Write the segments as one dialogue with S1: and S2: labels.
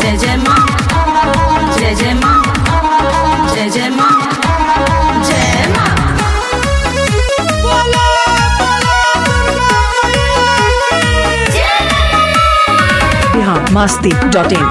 S1: जय जय माँ जय जय माँ जय जय माँ जय माँ
S2: बिहार मस्ती डॉट इन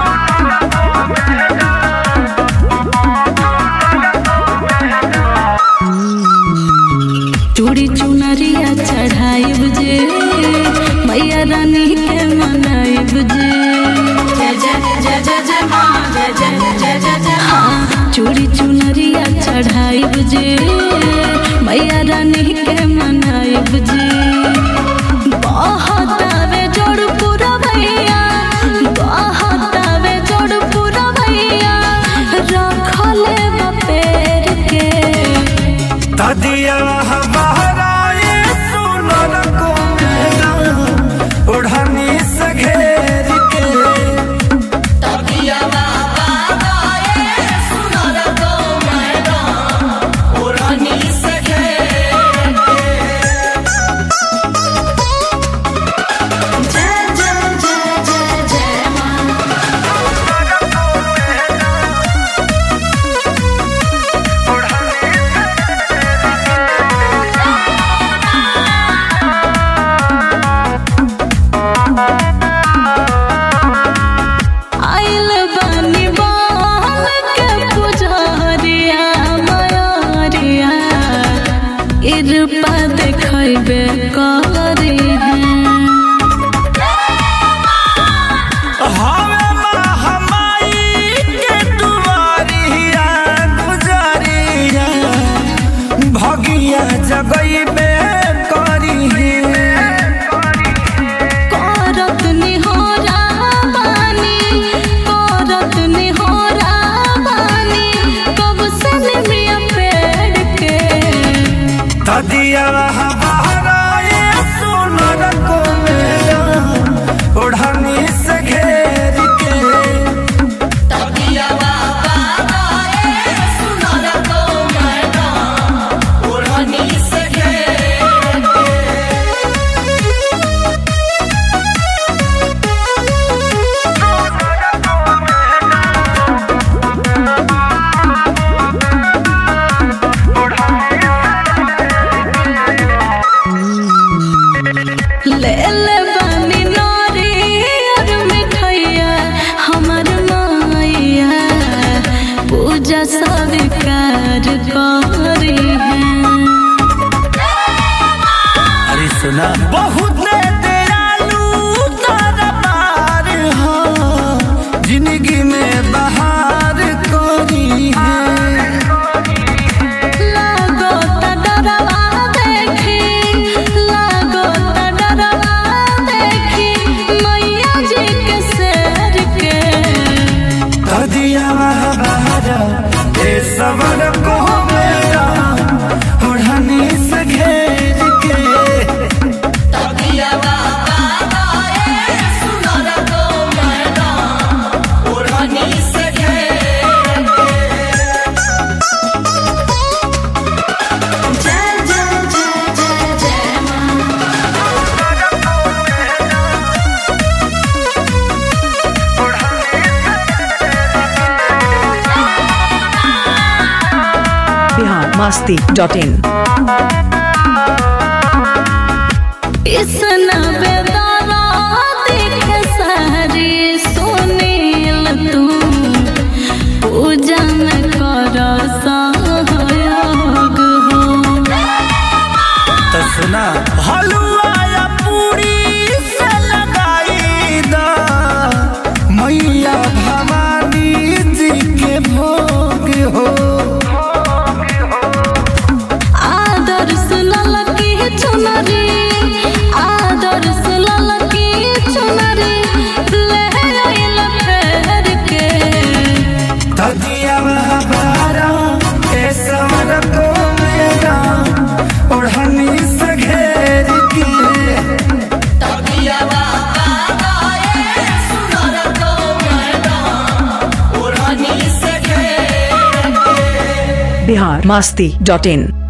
S1: चूड़ी चुनरिया चढ़ाइब जे मैया रानी के मनाइब जे जय जय जय जय जय माँ जय जय जय जय जय हाँ चूड़ी चुनरिया चढ़ाइब जे मैया रानी के मनाइब जे बहुत आवे जोड़ पूरा भैया बहुत आवे जोड़ पूरा भैया रखले बपेर के
S3: तदिया हमाराए सुनर को मेरा ओढ़नी से घेर के
S1: जय जय जय जय जय माँ आइल बानी बाल के पुजारिया मयारिया इरपा देखैबे करी
S3: हवे महामाई के दुआरिया गुजरिया भगिया जगइबे करी
S1: करत निहोरा बानी करत निहोरा बानी कब से निमिया पेड़ के
S3: तदिया हमाराए सुनर को मेरा ओढ़नी से घेर के
S1: ले ले बानी नारी और मिठैया हमर माइया पूजा स्वीकार करी है
S3: अरे सुना बहुत दयालु दरबार हो जिंदगी में बहार कोरी है
S1: लागो त डरवा देखी लागो त डरवा देखी मैया जी के शेर के
S3: कदिया बहारा ये सवर को मेरा ओढ़नी से घेर के
S1: जय जय जय जय जय माँ
S2: बिहार मस्ती डॉट इन
S1: इतना बेदारा देख सारी सुनील तू पूजा में कर सहयोग हो
S3: तो सुना हलवा या पूरी से लगाई दा मैया भवानी जी के भोग हो
S1: आदर सुनल की चुनरी आदर सुनल की चुनरी ले आइल फेर के
S3: तदिया बारा के सवर को मेरा ओढ़नी से घेर के
S2: बिहार मस्ती डॉट इन